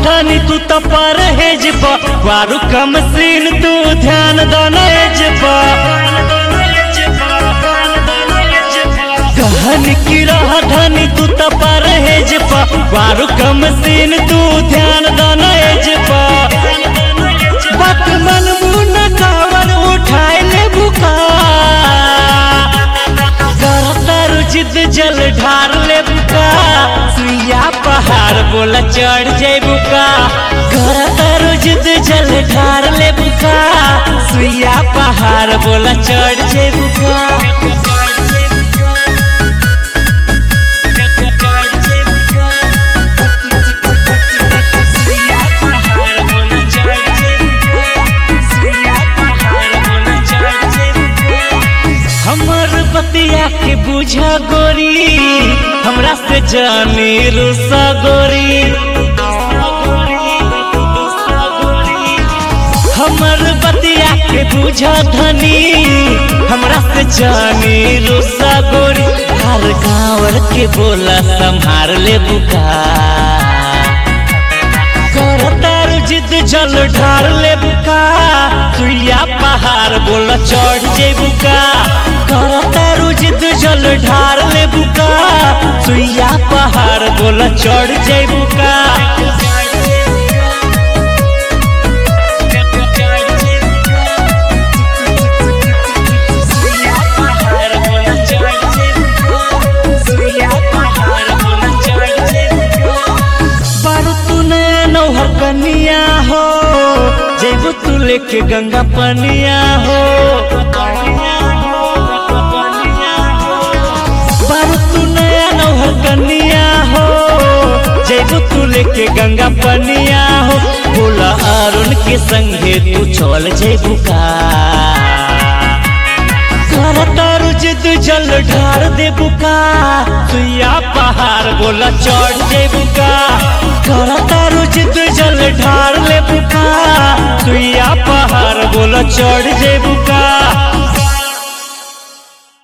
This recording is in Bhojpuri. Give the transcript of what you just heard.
धनी तू तो परहेज बा बारू कम सीन तू ध्यान दनेज बा कहन की रह धनी तू तो परहेज बा बारू कम सीन तू ध्यान दनेज बा बात मन मुन कावर उठाए ले बुका करतर जिद जल ढार ले बुका सुइया पहाड़ बोला चढ़ जाए बुका करतर जिद जल ढार ले बुका सुइया पहाड़ बोला चढ़ जाए बुका हमर बतिया के बुझा गोरी हमरा से जानी रुसा गोरी हमर बतिया के बुझा धनी हमरा से जानी रुसा गोरी हर गाँवर के बोला संभार ले बुका करतार जिद जल ढार ले बुका सुइया पहाड़ बोला चढ़ जे बुका करतार जिद जल ढार ले बुका सुइया पहाड़ बोला चढ़ जे बुका बारू तू नौहर कनिया हो जेबू तू लेके गंगा पनिया हो बारू तू नया नौहर कनिया हो जेबू तू लेके गंगा पनिया हो बोला अरुण के संगे तू चल जेबू का करतारू जिद जल ढार दे बुका सुइया पहाड़ बोला चढ़ जे बुका करतारू जिद जल ढार ले बुका सुइया पहाड़ बोला चढ़ जे बुका